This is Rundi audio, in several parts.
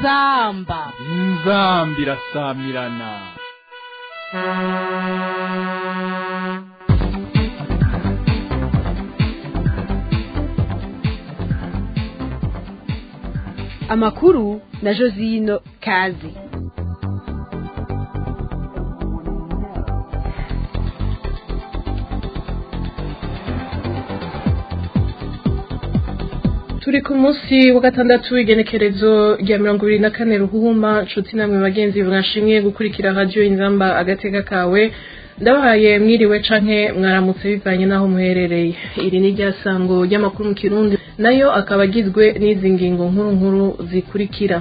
inzamba inzambi irasamirana amakuru na josino kazi turi ku munsi wa gatandatu w'igenekerezo rya mirongo ibiri na kane ruhuma nshuti namwe bagenzi mwashimye gukurikira radiyo inzamba agateka kawe ndabahaye mwiriwe canke mwaramutse bivanye n'aho muherereye iri ni rya sango ry'amakuru mu kirundi nayo akaba agizwe n'izi ngingo nkuru nkuru zikurikira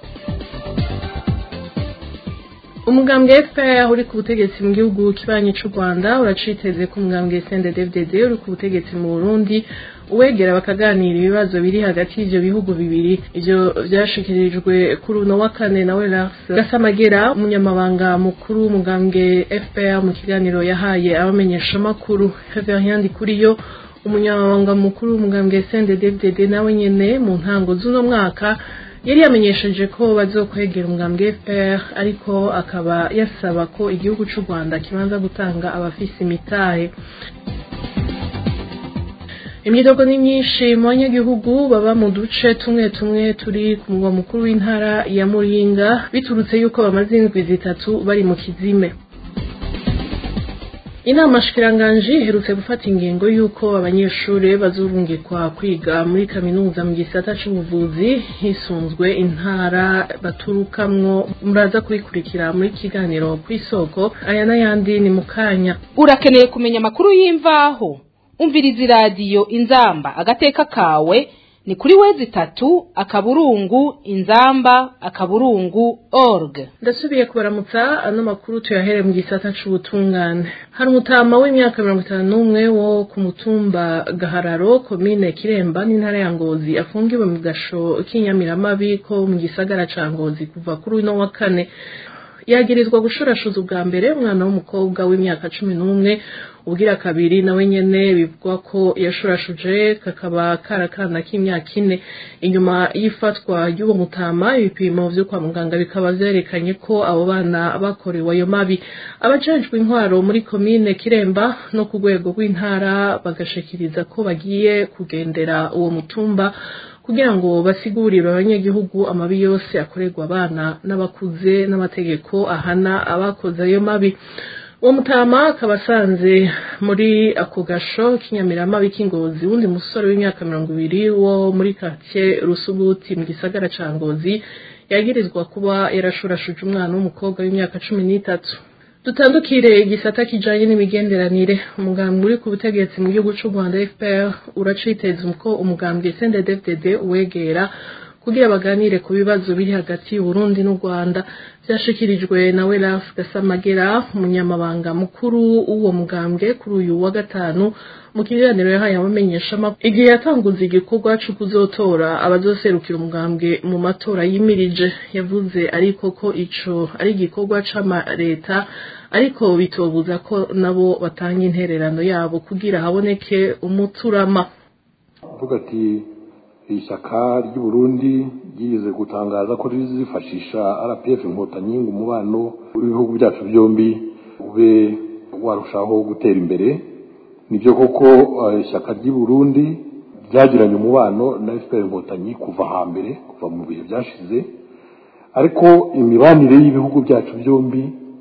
umugambwe FPR uri ku butegetsi mu gihugu kibanyi c'u Rwanda uraciteze ko umugambwe CNDD-FDD uri ku butegetsi mu Burundi uwegera bakaganira ibibazo biri hagati y'ivyo bihugu bibiri ivyo vyashikirijwe kuri uno wa kane nawe Lars Gasamagera umunyamabanga mukuru w'umugambwe FPR mu kiganiro yahaye abamenyeshamakuru Reverien Ndikuriyo umunyamabanga mukuru w'umugambwe CNDD-FDD nawe nyene mu ntango z'uno mwaka yari yamenyesheje ko bazokwegera umugambwe FPR ariko akaba yasaba ko igihugu c'u Rwanda kibanza gutanga abafise imitahe imyidogo ni myinshi mu banyagihugu baba mu duce tumwe tumwe turi ku mugwa mukuru w'intara ya Muyinga biturutse yuko bamaze indwi zitatu bari mu kizime inama shikiranganji iherutse gufata ingingo y'uko abanyeshuri bazurungikwa kwiga muri kaminuza mu gisata c'ubuvuzi hisunzwe intara baturukamwo muraza kubikurikira muri kiganiro kw'isoko aya n'ayandi ni mu kanya urakeneye kumenya amakuru y'imvaho umviriza iradiyo inzamba agateka kawe ni kuri wezi itatu akaburungu inzamba akaburungu org ndasubiye kubaramutsa ano makuru tuyahere mu gisata c'ubutungane hari umutama w'imyaka mirongo itanu n'umwe wo ku mutumba gahararo komine kiremba n'intara ya ngozi afungiwe mu gasho k'inyamiramabi ko mu gisagara ca ngozi kuva kuri uno wa kane yagirizwa gushurashuza ubwa mbere umwana w'umukobwa w'imyaka cumi n'umwe ubwira kabiri nawe nyene bivugwa ko yashurashuje kakaba karakana k'imyaka ine inyuma y'ifatwa y'uwo mutama ibipimo vyo kwa muganga bikaba vyerekanye ko abo bana bakorewe ayo mabi abajejwe intwaro muri komine kiremba no ku rwego rw'intara bagashikiriza ko bagiye kugendera uwo mutumba kugira ngo basigurire abanyagihugu amabi yose akorerwa abana n'abakuze n'amategeko ahana abakoze ayo mabi uwo mutama akaba asanze muri ako gasho k'inyamiramabi k'ingozi wundi musore w'imyaka mirongo ibiri wo muri katiye rusuguti mu gisagara ca ngozi yagirizwa kuba yarashurashuje umwana w'umukobwa w'imyaka cumi n'itatu dutandukire igisata kijanye n'imigenderanire umugambwe uri ku butegetsi mu gihugu c'u Rwanda FPR uraciteza ko umugambwe CNDD-FDD uwegera kugira baganire ku bibazo biri hagati y'Uburundi n'u Rwanda vyashikirijwe na Welas Gasamagera umunyamabanga mukuru w'uwo mugambwe kuri uyu wa gatanu mu kiganiro yahaye abamenyesha igihe yatanguza igikorwa co kuzotora abazoserukira umugambwe mu matora yimirije yavuze ariko ko ico ari igikorwa c'amareta ariko bitobuza ko nabo batanga intererano yabo kugira haboneke umuturama uvuga ati ishyaka ry'uburundi ryigeze gutangaza ko rizifashisha rpf inkotanyi ngo umubano w'ibihugu byacu byombi ube warushaho gutera imbere nibyo koko ishyaka ry'uburundi ryagiranye umubano na fpr inkotanyi kuva hambere kuva mu bihe byashize ariko imibanire y'ibihugu byacu byombi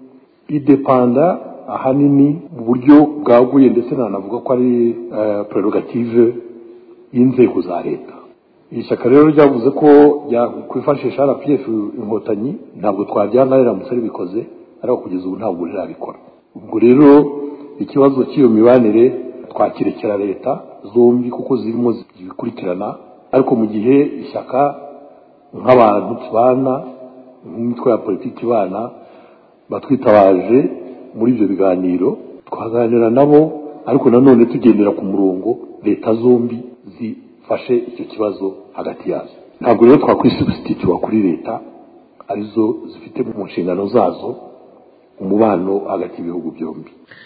idepanda ahanini mu buryo bwaguye ndetse nanavuga ko ari prerogative y'inzego za leta iri shyaka rero ryavuze ko kwifashisha rpf inkotanyi ntabwo twabyanga riramutse ribikoze ariko kugeza ubu ntabwo rirabikora ubwo rero ikibazo cy'iyo mibanire twakirekera leta zombi kuko zirimo zibikurikirana ariko mu gihe ishyaka nk'abantu tubana nk'imitwe ya politiki ibana batwitabaje muri ibyo biganiro twaganira nabo ariko nanone tugendera ku murongo leta zombi zifashe icyo kibazo hagati yazo ntabwo rero twakwisubstitutiwa kuri leta arizo zifite mu nshingano zazo umubano hagati y'ibihugu byombi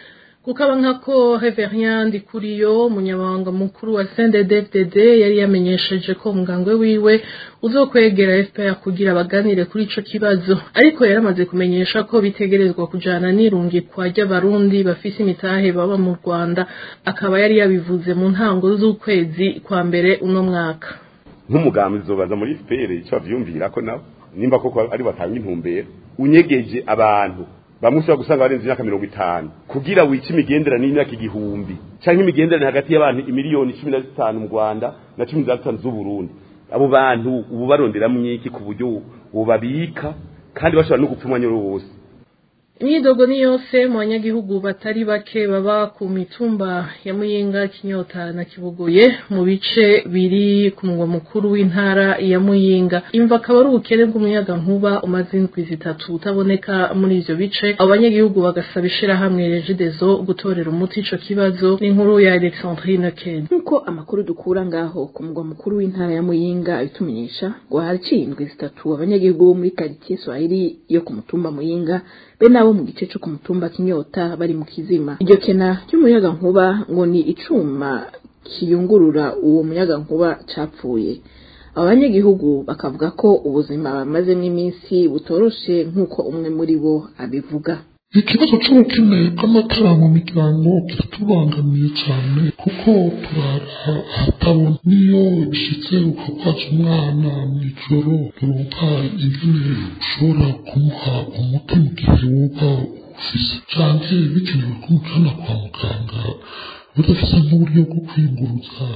kukaba nkako Reverien Ndikuriyo umunyamabanga mukuru wa CNDD-FDD yari yamenyesheje ko umugambwe wiwe uzokwegera FPR kugira baganire kuri ico kibazo ariko yaramaze kumenyesha ko bitegerezwa kujana n'irungikwa ry'abarundi bafise imitahe baba mu Rwanda akaba yari yabivuze mu ntango z'ukwezi kwa mbere uno mwaka nk'umugambi zobaza muri FPR ico bavyumvira ko nabo nimba koko ari batanga intumbero unyegeje abantu bamwe ushobora gusanga barenze imyaka mirongo itanu kugira wice imigenderanire y'imyaka igihumbi cyangwa imigenderanire hagati y'abantu imiliyoni cumi na zitanu mu rwanda na cumi na zitanu z'uburundi abo bantu ubu baronderamwo iki ku buryo bubabika kandi bashobora no gupfa umwanya wose imyidogo ni yose mu banyagihugu batari bake baba ku mitumba ya muyinga kinyota na kibuguye mu bice biri ku mugwa mukuru w'intara ya muyinga imva akaba ari ubukene bw'umuyaga nkuba umaze indwi zitatu utaboneka muri ivyo bice abo banyagihugu bagasaba ishirahamwe regidezo gutorera umuti ico kibazo n'inkuru ya alexandrine ken nk'uko amakuru dukura ngaho ku mugwa mukuru w'intara ya muyinga abitumenyesha ngo haraciye indwi zitatu abanyagihugu bo muri karitsiye swahili yo ku mutumba muyinga be nabo mu gice cyo ku mutumba kinyota bari mu kizima iryo kena ry'umuyaga nkuba ngo ni icuma kiyungurura uwo muyaga nkuba capfuye abo banyagihugu bakavuga ko ubuzima bamazemo iminsi butoroshe nk'uko umwe muri bo abivuga ikibazo cy'ubukene bw'amatara mu miryango kiratubangamiye cyane kuko turara ahatabona niyo bishyitse ukakwaza umwana mu ijoro turuka ingene ushobora kumuha umuti mu gihe woba ufise cyane bikenewe ko umujyana kwa muganga udafise nk'uburyo bwo kwiyunguruza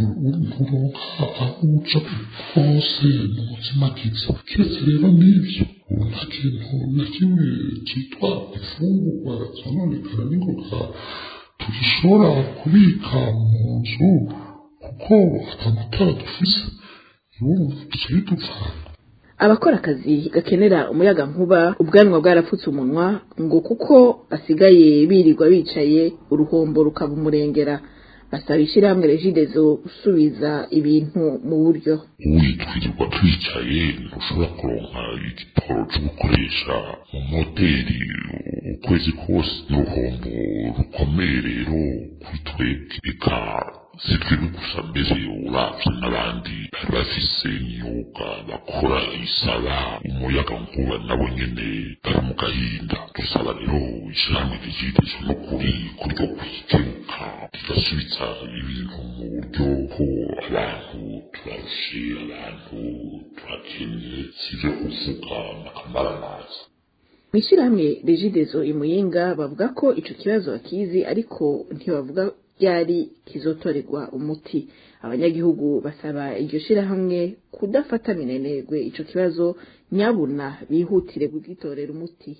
nturonka aho uca hose mu buzima bwiza keretse rero n'ibyo ubu nta kintu na kimwe cyitwa imfungurwa zononekara n'ingoga tugishobora kubika mu nzu kuko atamatara dufise urumva bica bidupfana abakora akazi gakenera umuyaga nkuba ubwanwa bwarapfutse umunwa ngo kuko basigaye birirwa bicaye uruhombo rukaba umurengera basaba ishyirahamwe regidezo gusubiza ibintu mu buryo witwirirwa twicaye ntushobora kuronka igitoro cyo gukoresha mu moteri ukwezi kose n'uruhombo rukomeye rero kuri twebwe eka si twebwe gusa mbere uravye n'abandi bari bafise imyuga bakora isaba umuyaga nkuba nabo nyene bari mu gahinda dusaba rero ishirahamwe rigidezo no kuri kuryo kwikemuka rigasubiza ibintu mu buryo ko abantu turarushe abantu turakennye sivyo kuvuga n'akamaramazi mw'ishyirahamwe regidezo imuyinga bavuga ko ico kibazo bakizi ariko ntibavuga ryari kizotorerwa umuti abanyagihugu basaba iryo shirahamwe kudafata minenegwe ico kibazo nyabuna bihutire kugitorera umuti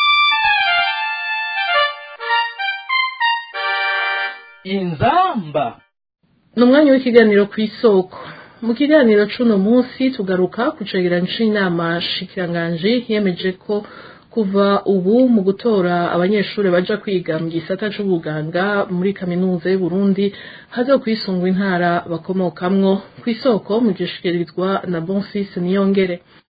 inzamba ni umwanya w'ikiganiro ku isoko mu kiganiro c'uno munsi tugaruka ku cegeranyo c'inama shikiranganji yemeje ko kuva ubu mu gutora abanyeshuri baja kwiga mu gisata c'ubuganga muri kaminuza y'uburundi hazokwisungwa intara bakomokamwo ku isoko mu gishikirizwa na bonfils niyongere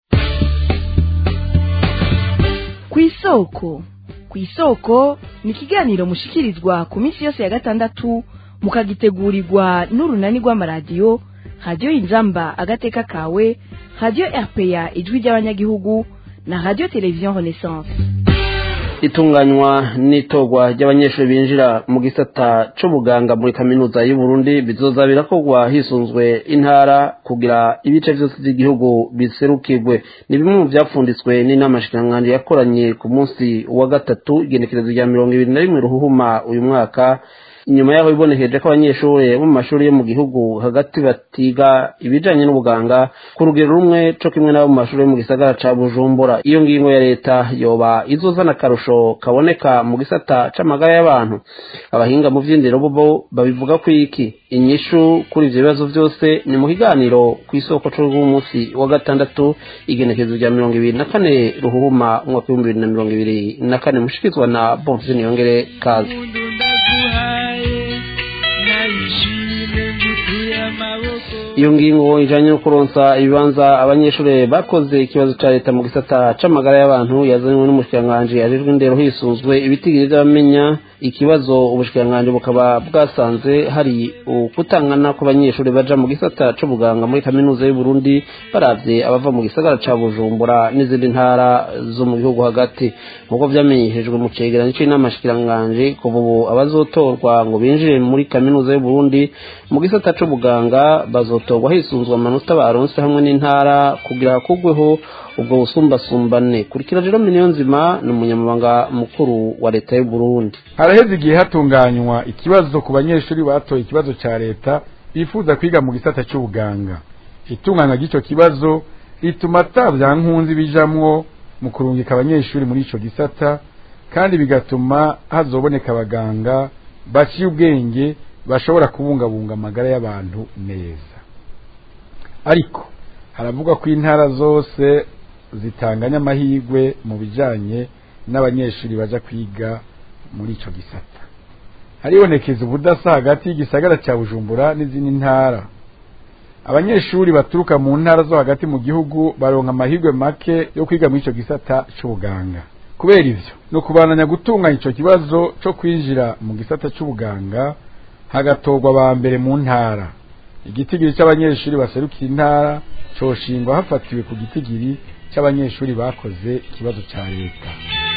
ku isoko ku isoko ni ikiganiro mushikirizwa ku minsi yose ya gatandatu mukagitegurirwa n'urunani rw'amaradiyo radiyo inzamba agateka kawe radiyo rpa ijwi ry'abanyagihugu na radiyo televiziyo renaissance itunganywa n'itorwa ry'abanyeshuri binjira mu gisata c'ubuganga muri kaminuza y'uburundi bizoza birakorwa hisunzwe intara kugira ibice vyose vy'igihugu biserukirwe ni bimwe mu vyapfunditswe n'inama shikiranganji yakoranye ku munsi wa gatatu igenekerezo rya mirongo ibiri na rimwe ruhuhuma uyu mwaka inyuma yaho bibonekeje ko abanyeshuri bo mu mashuri yo mu gihugu hagati batiga ibijanye n'ubuganga ku rugero rumwe co kimwe n'abo mu mashuri yo mu gisagara ca bujumbura iyo ngingo ya leta yoba izozana akarusho kaboneka mu gisata c'amagara y'abantu abahinga mu vy'indero bo babivuga ko iki inyishu kuri ivyo bibazo vyose ni mu kiganiro kw'isoko c'umunsi wa gatandatu igenekerezo rya mirongo ibiri na kane ruhuhuma umwaka w'ibihumbi bibiri na mirongo ibiri na kane mushikizwa na bonfisi niyongere kazi ndaguhaye nayishimye ngutuye amaboko iyo ngingo ijanye no kuronsa ibibanza abanyeshuri bakoze ikibazo ca leta mu gisata c'amagara y'abantu yazanywe n'umushikiranganji ajejwe indero hisunzwe ibitigiri vy'abamenya ikibazo ubushikiranganji bukaba bwasanze hari ukutangana kw'abanyeshuri baja mu gisata c'ubuganga muri kaminuza y'u Burundi baravye abava mu gisagara ca Bujumbura n'izindi ntara zo mu gihugu hagati nk'uko vyamenyeshejwe mu cegeranyo c'inama shikiranganji kuva ubu abazotorwa ngo binjire muri kaminuza y'u Burundi mu gisata c'ubuganga bazotorwa hisunzwe amanota baronse hamwe n'intara kugira hakugweho ubwo busumbasumbane kurikira rero niyo nzima ni umunyamabanga mukuru wa leta y'u Burundi haraheze igihe hatunganywa ikibazo ku banyeshuri batoye ikibazo ca leta bifuza kwiga mu gisata c'ubuganga itunganywa ry'ico kibazo rituma ata vyankunzi bijamwo mu kurungika abanyeshuri muri ico gisata kandi bigatuma hazoboneka abaganga baciye ubwenge bashobora kubungabunga amagara y'abantu neza ariko haravugwa ko intara zose zitanganya amahirwe mu bijanye n'abanyeshuri baja kwiga muri ico gisata haribonekeza ubudasa hagati y'igisagara ca bujumbura n'izindi ntara abanyeshuri baturuka mu ntara zo hagati mu gihugu baronka amahirwe make yo kwiga muri ico gisata c'ubuganga kubera ivyo ni ukubananya gutunganya ico kibazo co kwinjira mu gisata c'ubuganga hagatorwa ba mbere mu ntara igitigiri c'abanyeshuri baserukira intara coshingwa hafatiwe ku gitigiri c'abanyeshuri bakoze ikibazo ca leta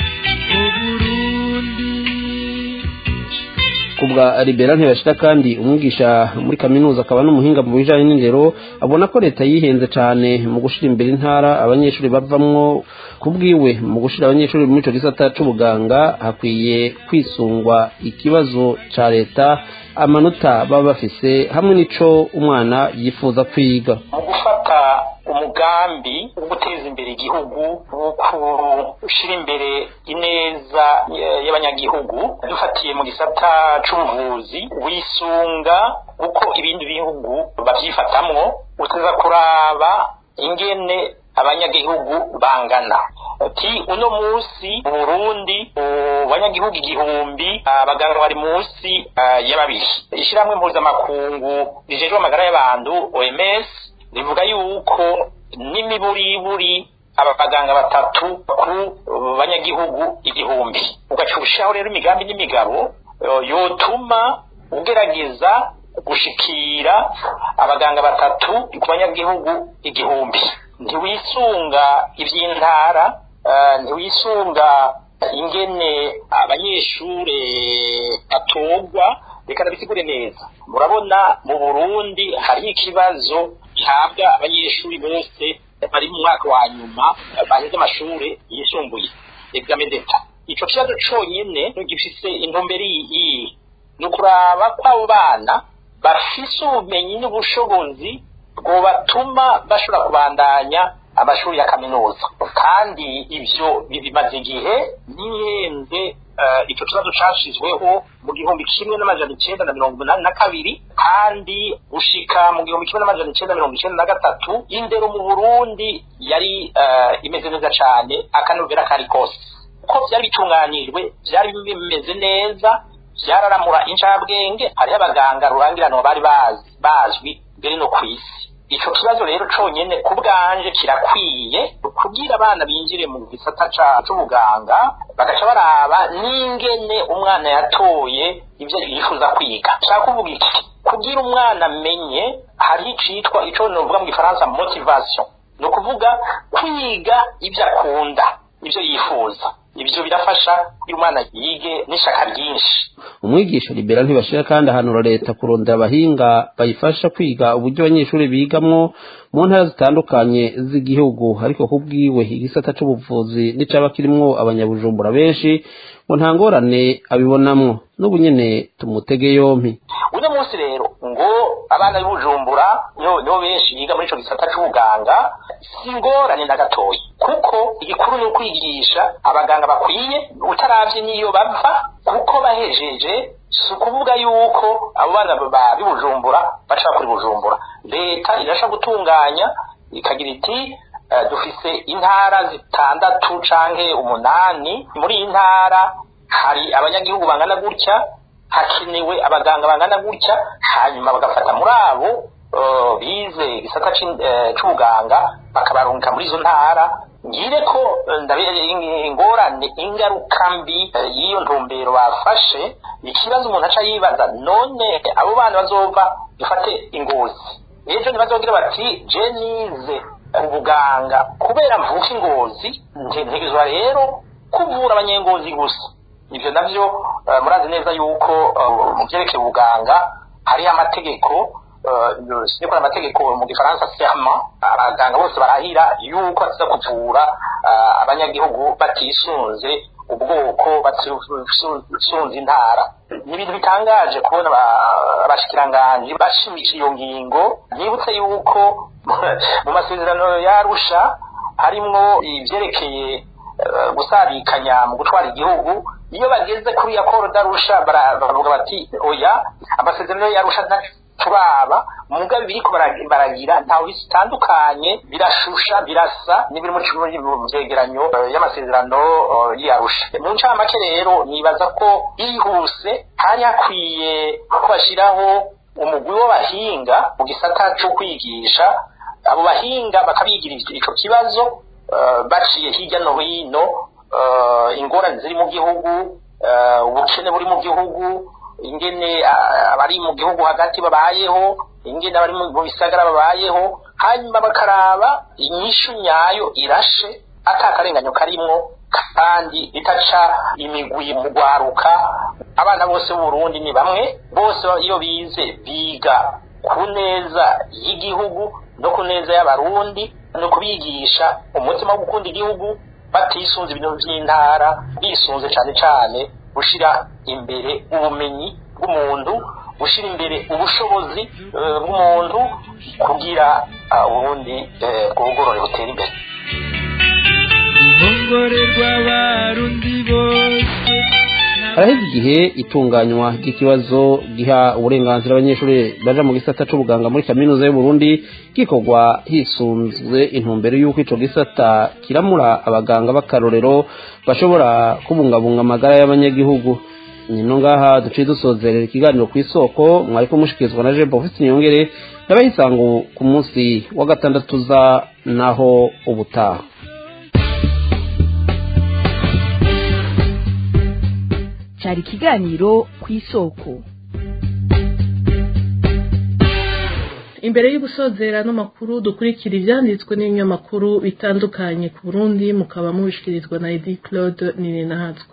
kubwa libera ntibashira kandi umwigisha muri kaminuza akaba n'umuhinga mu bijanye n'indero abona ko leta yihenze cane mu gushira imbere intara abanyeshuri bavamwo kubwiwe mu gushira abanyeshuri muri ico gisata c'ubuganga hakwiye kwisungwa ikibazo ca leta amanota baba bafise hamwe n'ico umwana yifuza kwiga mu gufata umugambi wo guteza imbere igihugu wo gushyira imbere ineza y'abanyagihugu dufatiye mu gisata c'ubuvuzi wisunga uko ibindi bihugu babyifatamwo uteza kuraba ingene abanyagihugu bangana ati uno munsi mu burundi banyagihugu igihumbi abaganga bari munsi y'ababiri ishyirahamwe mpuzamakungu rijejwe amagara y'abantu oms rivuga yuko n'imiburiburi aba baganga batatu ku banyagihugu igihumbi ugacurushaho rero imigambi n'imigabo yotuma ugerageza gushikira abaganga batatu ku banyagihugu igihumbi ntiwisunga iby'intara ntiwisunga ingene abanyeshure batorwa reka nabisigure neza murabona mu burundi hariho ikibazo gihabwa abanyeshuri bose bari mu mwaka wa nyuma baheze amashuri yisumbuye examen d'etat ico kibazo conyene gifise intumbero iyi ni ukuraba ko abo bana bafise ubumenyi n'ubushobozi bwobatuma bashobora kubandanya amashuri ya kaminuza kandi ivyo bimaze igihe ntihenze icyo kibazo cyashyizweho mu gihumbi kimwe n'amajana icyenda na mirongo inani na kabiri kandi gushika mu gihumbi kimwe n'amajana icyenda na mirongo icyenda na gatatu indero mu burundi yari imeze neza cyane akanovera kari kose uko byari bitunganijwe byari bimeze neza byararamura incabwenge hariho abaganga rurangiranwa bari bazwi mbere no ku isi ico kibazo rero conyene ku bwanje kirakwiye kugira abana binjire mu gisata c'ubuganga bagaca baraba n'ingene umwana yatoye ivyo yifuza kwiga nshaka kuvuga iki kugira umwana amenye hariho icitwa ico novuga mu gifaransa motivation ni ukuvuga kwiga ivyo akunda ivyo yifuza ivyo birafasha iyo umwana yige n'ishaka ryinshi umwigisha libera ntibashira kandi ahanura leta kurondera abahinga bayifasha kwiga uburyo abanyeshuri bigamwo mu ntara zitandukanye z'igihugu ariko kubwiwe igisata c'ubuvuzi n'icaba kirimwo abanyabujumbura benshi ngo nta ngorane abibonamwo n'ubu nyene tumutege yompi uno munsi rero ngo abana b'ubujumbura nibo benshi biga muri ico gisata c'ubuganga si ingorane na gatoya kuko igikuru ni ukwigisha abaganga bakwiye utaravye n'iyo bava kuko bahejeje si ukuvuga yuko abo bana b'ibujumbura bashaka kuri bujumbura leta irasha gutunganya ikagira iti dufise intara zitandatu canke umunani muri iyi ntara hari abanyagihugu bangana gutya hakenewe abaganga bangana gutya hanyuma bagafata muri abo bize igisata c'ubuganga bakabarungika muri izo ntara ngire ko ingorane ingaruka mbi y'iyo ntumbero bafashe ikibazo umuntu aca yibaza none abo bana bazova dufate ingozi ejo ntibazogira bati je nize ubuganga kubera mvuka ingozi ntegerezwa rero kuvura abanyengozi gusa ivyo navyo murazi neza yuko mu vyerekeye ubuganga hariho amategeko siniko amategeko mu gifaransa serma abaganga bose barahira yuko batiza kuvura abanyagihugu batisunze ubwoko batisunze intara ni ibintu bitangaje kubona abashikiranganji bashimisha iyo ngingo nibutse yuko mu masezerano yarusha harimwo ivyerekeye gusabikanya mu gutwara igihugu iyo bageze kuri ya koro darusha baravuga bati oya amasezerano yarusha turaba mugabe biriko baragira ntawe bitandukanye birashusha birasa n'ibiri mu vyegeranyo y'amasezerano yarusha mu ncamake rero nibaza ko yihuse hari hakwiye ko bashyiraho umugwi w'abahinga mu gisata co kwigisha abo bahinga bakabigira ico kibazo baciye hirya no hino ingorane ziri mu gihugu ubukene buri mu gihugu ingene abari mu gihugu hagati babayeho ingene abari mu bisagara babayeho hanyuma bakaraba inyishu nyayo irashe atakarenganyo karimwo kandi itaca imigwi mu gwaruka abana bose b'uburundi ni bamwe bose iyo bize biga ku neza y'igihugu no ku neza y'abarundi no kubigisha umutima wo gukunda igihugu batisunze ibintu by'intara bisunze cyane cyane gushira imbere ubumenyi bw'umuntu gushira imbere ubushobozi bw'umuntu kugira ubundi bwogorore butera imbere haraheze igihe itunganywa ry'ikibazo giha uburenganzira abanyeshuri baja mu gisata c'ubuganga muri kaminuza y'uburundi gikorwa hisunzwe intumbero y'uko ico gisata kiramura abaganga b'akarorero bashobora kubungabunga amagara y'abanyagihugu nino ngaha duciye dusozerera ikiganiro ku isoko mwariko mushikirizwa na jean bofisi niyongere n'abayisangu ku munsi wa gatandatu za naho ubutaha cyari ikiganiro ku isoko imbere y'ubusozera n'amakuru dukurikira ibyanditswe n'ibinyamakuru bitandukanye ku burundi mukaba mubishikirizwa na edi claude ninenahatswe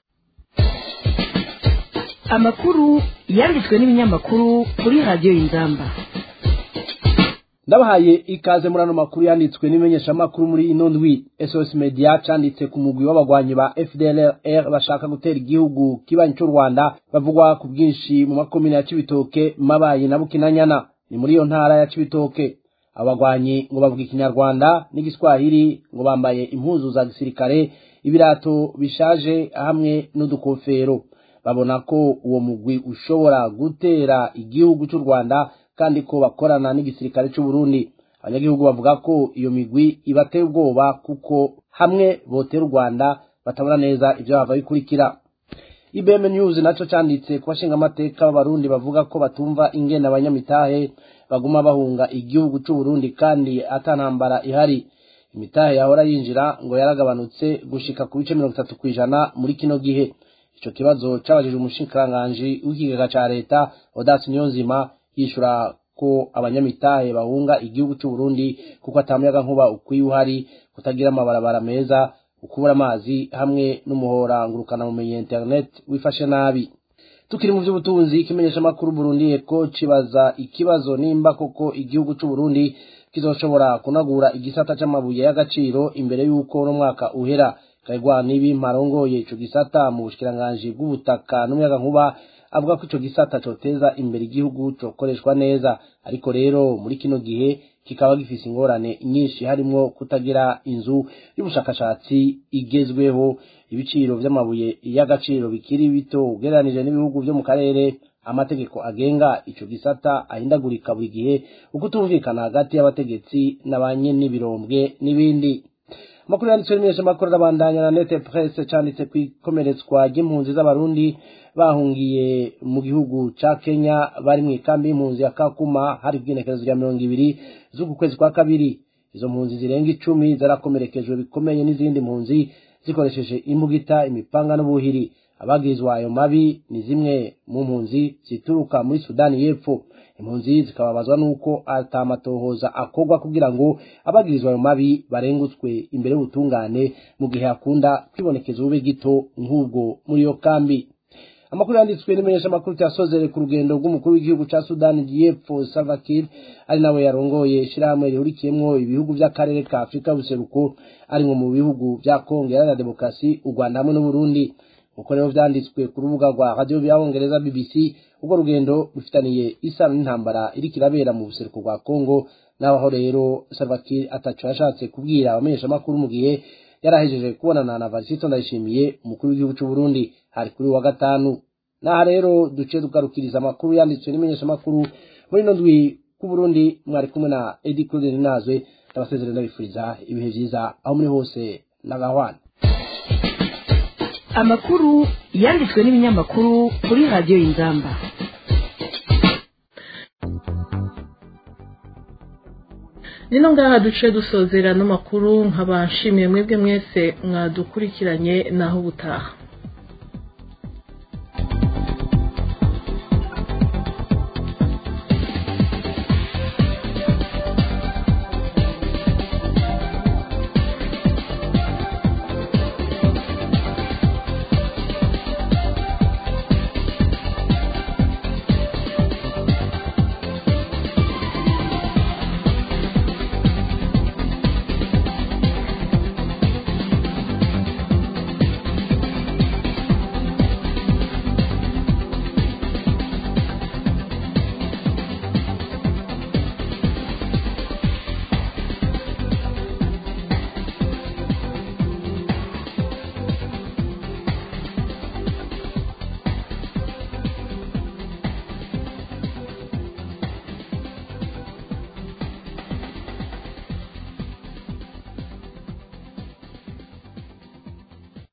amakuru yanditswe n'ibinyamakuru kuri radiyo y'ingamba ndabahaye ikaze muri ano makuru yanditswe n'imenyeshamakuru muri ino ndwi sos media canditse ku mugwi w'abagwanyi ba fdlr bashaka gutera igihugu kibanyi cy'u rwanda bavugwa ku bwinshi mu makomine ya cibitoke mabayi na bukinanyana ni muri iyo ntara ya cibitoke abagwanyi ngo bavuga ikinyarwanda n'igiswahili ngo bambaye impuzu za gisirikare ibirato bishaje hamwe n'udukofero babona ko uwo mugwi ushobora gutera igihugu cy'u rwanda kandi ko bakorana n'igisirikare cy'u Burundi abanyagihugu bavuga ko iyo migwi ibateye ubwoba kuko hamwe botera u Rwanda batabona neza ibyo bava bikurikira IBM News naco canditse ku bashinga amateka b'abarundi bavuga ko batumva ingene abanyamitahe baguma bahunga igihugu cy'u Burundi kandi atanambara ihari imitahe yahora yinjira ngo yaragabanutse gushika ku bice mirongo itatu kw'ijana muri kino gihe ico kibazo cabajije umushikiranganji w'ikigega ca leta Odas Niyonzima yishura ko abanyamitahe bahunga igihugu cy'u Burundi kuko atamuyaga nkuba ukwiye uhari kutagira amabarabara meza ukubura amazi hamwe n'umuhora ngurukana bumenyi internet wifashe nabi tukiri mu by'ubutunzi ikimenyesha makuru Burundi eko kibaza ikibazo nimba koko igihugu cy'u Burundi kizoshobora kunagura igisata c'amabuye y'agaciro imbere y'uko no mwaka uhera kaigwa nibi marongoye ico gisata mu bushikiranganje bw'ubutaka n'umuyaga nkuba avuga ko ico gisata coteza imbere igihugu cokoreshwa neza ariko rero muri kino gihe kikaba gifise ingorane nyinshi harimwo kutagira inzu y'ubushakashatsi igezweho ibiciro vy'amabuye y'agaciro bikiri bito ugereranije n'ibihugu vyo mu karere amategeko agenga ico gisata ahindagurika buri gihe ukutumvikana hagati y'abategetsi n'abanye n'ibirombwe n'ibindi amakuru yanditswe n'imenyesha amakuru arabandanya na nete presse canditse ku ikomeretswa ry'impunzi z'abarundi bahungiye mu gihugu ca kenya bari mu ikambi y'impunzi ya kakuma hari ibwinekerezo rya mirongo ibiri z'uku kwezi kwa kabiri izo mpunzi zirenga icumi zarakomerekejwe bikomeye n'izindi mpunzi zikoresheje imbugita imipanga n'ubuhiri abagirizwa ayo mabi ni zimwe mu mpunzi zituruka muri sudani y'epfo impunzi zikababazwa n'uko atamatohoza akorwa kugira ngo abagirizwa ayo mabi barengutswe imbere y'ubutungane mu gihe hakunda kwibonekeza ubube gito nk'ubwo muri iyo kambi amakuru yanditswe n'imenyesha amakuru cyasozere ku rugendo rw'umukuru w'igihugu ca sudani y'epfo salva kiir ari nawe yarongoye ishirahamwe rihurikiyemwo ibihugu vy'akarere ka afurika y'ubuseruko arimwo mu bihugu vya kongo iharanira demokarasi u rwanda hamwe n'uburundi uko rero vyanditswe ku rubuga rwa radiyo y'abongereza bbc urwo rugendo rufitaniye isano n'intambara iriko irabera mu buseruko bwa kongo naho rero salva kiir ataco yashatse kubwira abamenyeshamakuru mu gihe yarahejeje kubonana na varisito ndayishimiye umukuru w'igihugu c'uburundi hari kuri wa gatanu naha rero duce tugarukiriza amakuru yanditswe n'imenyeshamakuru muri ino ndwi k'uburundi mwari kumwe na edi claude ninazwe ndabasezerera ndabifuriza ibihe vyiza aho muri hose n'agahwana amakuru yanditswe n'ibinyamakuru kuri radiyo y'inzamba nino ngaha duce dusozera n'amakuru nkaba nshimiye mwebwe mwese mwadukurikiranye naho ubutaha